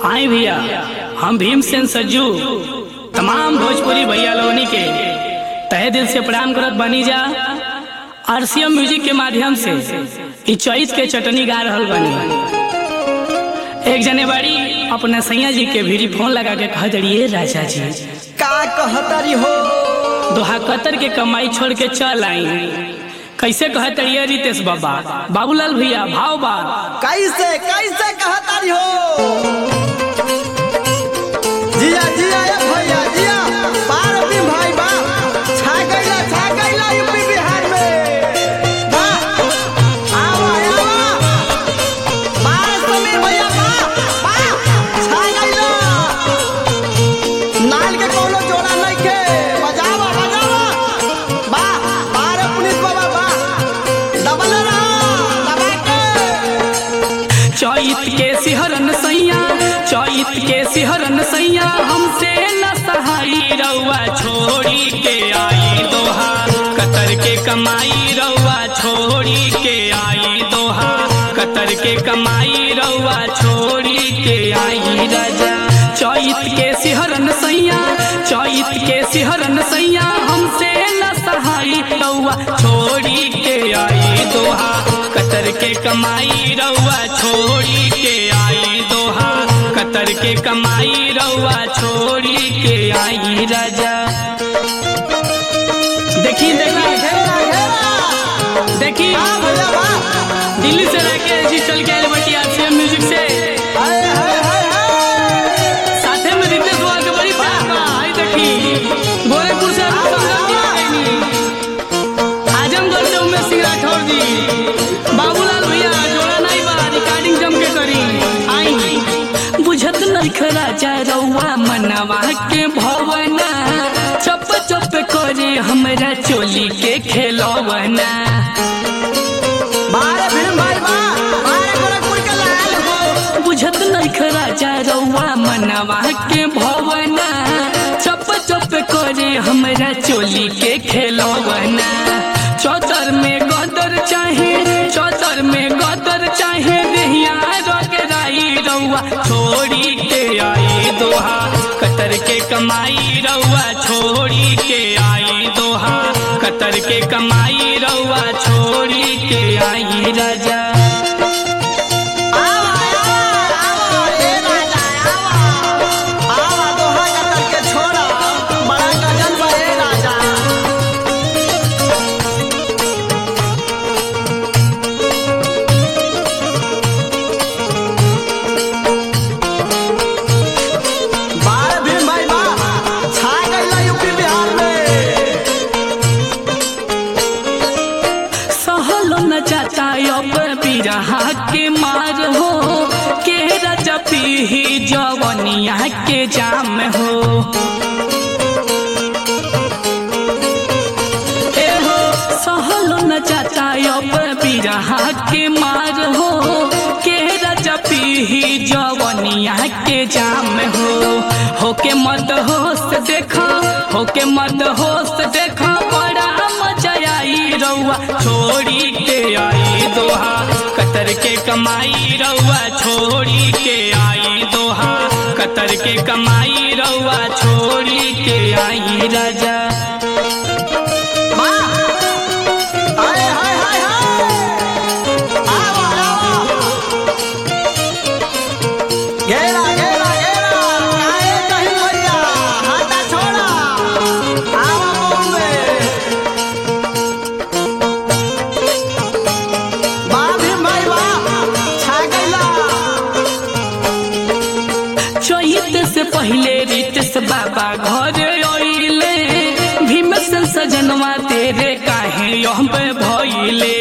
आए भैया हम भीमसेन सज्जू तमाम भोजपुरी भैया लोगनी के तहे दिल से प्रणाम करत बनी जा आरसीएम म्यूजिक के माध्यम से ई चैत के चटनी गा रहल बनी एक जने बाड़ी अपने सैया जी के भीड़ी फोन लगा के कह दड़िए राजा जी का कहतारी हो दोहा कतर के कमाई छोड़ के चल आई कैसे कह तड़िए रितेश बाबा बाबूलाल भैया भाव बा कैसे कैसे कहतारी हो जिया जिया ए भैया जिया पार भी भाई बा छा गइला छा गइला यूपी बिहार में बा आवा आवा पार समीर भैया बा बा छा गइला नाल के कोनो जोड़ा नहीं के बजावा बजावा बा पार पुलिस बाबा बा दबल रहा दबा के चैत के सिहरन सैया चैत के सिहरन सैया हमसे न सहाई रउआ छोड़ी के आई दोहा कतर के कमाई रउआ छोड़ी के आई दोहा कतर के कमाई रउआ छोड़ी के आई राजा चैत के सिहरन सैया चैत के सिहरन सैया हमसे न सहाई रउआ छोड़ी के आई दोहा कतर के कमाई रउआ छोड़ी के आई दोहा कतर के कमाई रउआ छोड़ी के आई राजा देखी देखी घेरा घेरा देखी हाँ भैया बा दिल्ली से रह के जी चल के आए बटी आरसीएम म्यूजिक से हाय हाय हाय हाय साथे में रितेश बुआ के बड़ी प्यार बा आई देखी गोरखपुर से अभी संगम जी आ गईनी आजमगढ़ से उमेश सिंह राठौर जी बाबूलाल भैया जोड़ा नहीं बा रिकॉर्डिंग जम के करी आई बुझत नहीं राजा रउआ मनवा के भवना चप चप करे हमरा चोली के खेलवना बारे भीम भाई बा बारे गोरखपुर के लाल हो बुझत नहीं राजा रउआ मनवा के भवना चप चप करे हमरा चोली के खेलवना चौतर में गदर चाहे चौतर में गदर चाहे देहिया रगराई रउआ छोड़ी के आई दोहा कतर के कमाई रउआ छोड़ी के आई दोहा कतर के कमाई रउआ छोड़ी के आई राजा आवा आवा आवा ए राजा आवा आवा दोहा का करके छोड़ा बड़ा गजल बा ए राजा बारे भीम भाई बा छा गइला यूपी बिहार में सहलो न जाता अब बिरहा के मार हो के राजा पीही जवनिया के जाम हो ए हो सहलो न जाता अब बिरहा के मार हो के राजा पीही जवनिया के जाम हो होके मत होश देखा होके मत होश देखा बड़ा मजा आई रउआ छोड़ी के आई दोहा कतर के कमाई रउआ छोड़ी के आई दोहा कतर के कमाई रउआ छोड़ी के आई राजा बा हाय हाय हाय हाय आवा आवा घेरा घेरा घेरा काहे कहीं भैया हाथा छोड़ा आवा बॉम्बे बा भीम भाई बा छा गइला चैत से पहले रितेश बाबा घर अइले भीमसेन सजनवा तेरे काहे यह पे भइले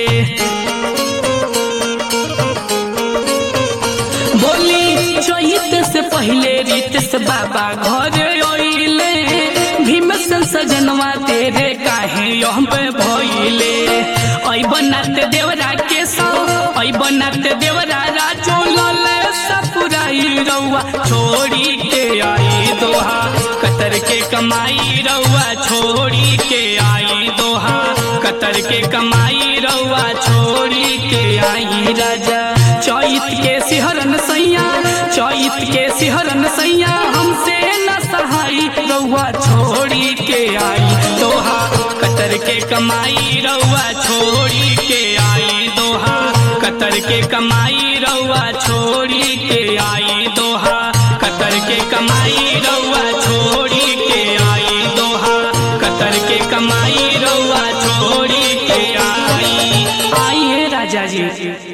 बोली चैत से पहले रितेश बाबा घर अइले भीमसेन सजनवा तेरे काहे यह पे भइले ऐ बनाते देवरा के सौ ऐ बनाते देवरा राजो लले सपुराई रउआ छोड़ी के आई दोहा कतर के कमाई रउआ छोड़ी के आई दोहा कतर के कमाई रउआ छोड़ी के आई राजा चैत के सिहरन सैया चैत के सिहरन सैया हमसे न सहाई रउआ छोड़ी के आई दोहा कतर के कमाई रउआ छोड़ी के आई दोहा कतर के कमाई रउआ छोड़ी के आई दोहा कतर के कमाई रउआ छोड़ी के आई दोहा कतर के कमाई रउआ छोड़ी के आई आइए राजा जी